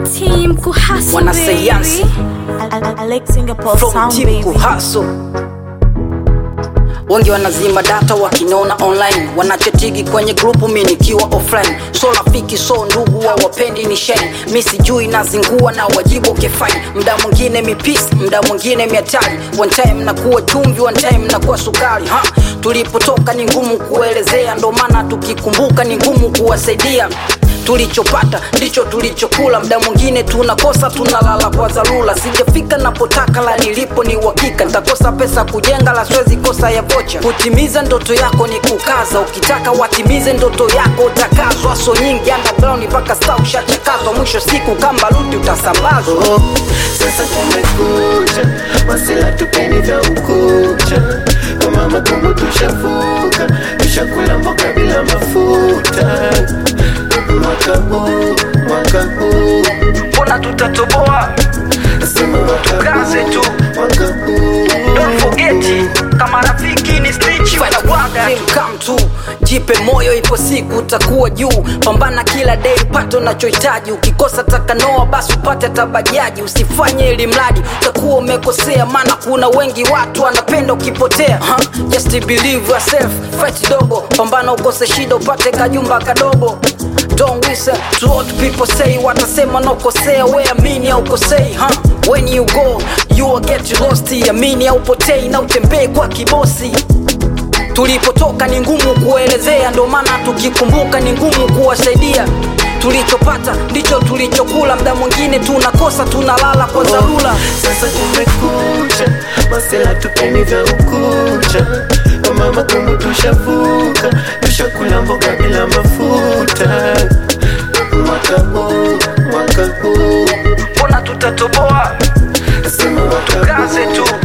Team kuhustle, Wanasayansi. baby. Alex Singapore from sound team baby. kuhaso wengi wanazima data wakinona online wanachetigi kwenye grupu mi nikiwa offline so rafiki so ndugu wa wapendi ni sheni mi sijui nazingua na wajibu kefai mda mwingine mipisi mda mwingine miatari one time nakuwa chumvi one time nakuwa sukari ha tulipotoka ni ngumu kuelezea ndo maana tukikumbuka ni ngumu kuwasaidia tulichopata ndicho tulichokula mda mwingine tunakosa tunalala kwa dharura sijafika napotaka la nilipo ni uhakika ntakosa pesa kujenga la siwezi kosa ya vocha kutimiza ndoto yako ni kukaza ukitaka watimize ndoto yako utakazwa so nyingi underground mpaka sta ushachakazwa mwisho siku kamba luti utasambazwa Oh, sasa kumekucha, wasila tupeni vya ukucha. Kama makumbu tushavuka, tushakula mboga bila mafuta. Mwaka huu, mwaka huu, mbona tutatoboa nasema mwaka Tukaze tu. huu, mwaka huu. Don't forget kama rafiki ni snitch wanawaga come tu jipe moyo ipo siku utakuwa juu pambana kila day upate unachohitaji ukikosa takanoa basi upate tabajaji usifanye ili mradi utakuwa umekosea maana kuna wengi watu wanapenda ukipotea huh? just believe yourself fight dogo pambana ukose shida upate kajumba kadogo Don't listen to what people say watasema nakosea we amini au kosei huh? when you go you will get lost amini au potei na utembee kwa kibosi tulipotoka ni ngumu kuelezea ndo maana tukikumbuka ni ngumu kuwasaidia tulichopata ndicho tulichokula mda mwingine tunakosa tunalala kwa dharura Sasa kumekucha, masela tupeni vya ukucha. Kama makumbu tushavuka, tushakula mboga bila mafuta. Mwaka huu, mwaka huu, mbona tutatoboa nasema mwaka Tukaze huu, tu.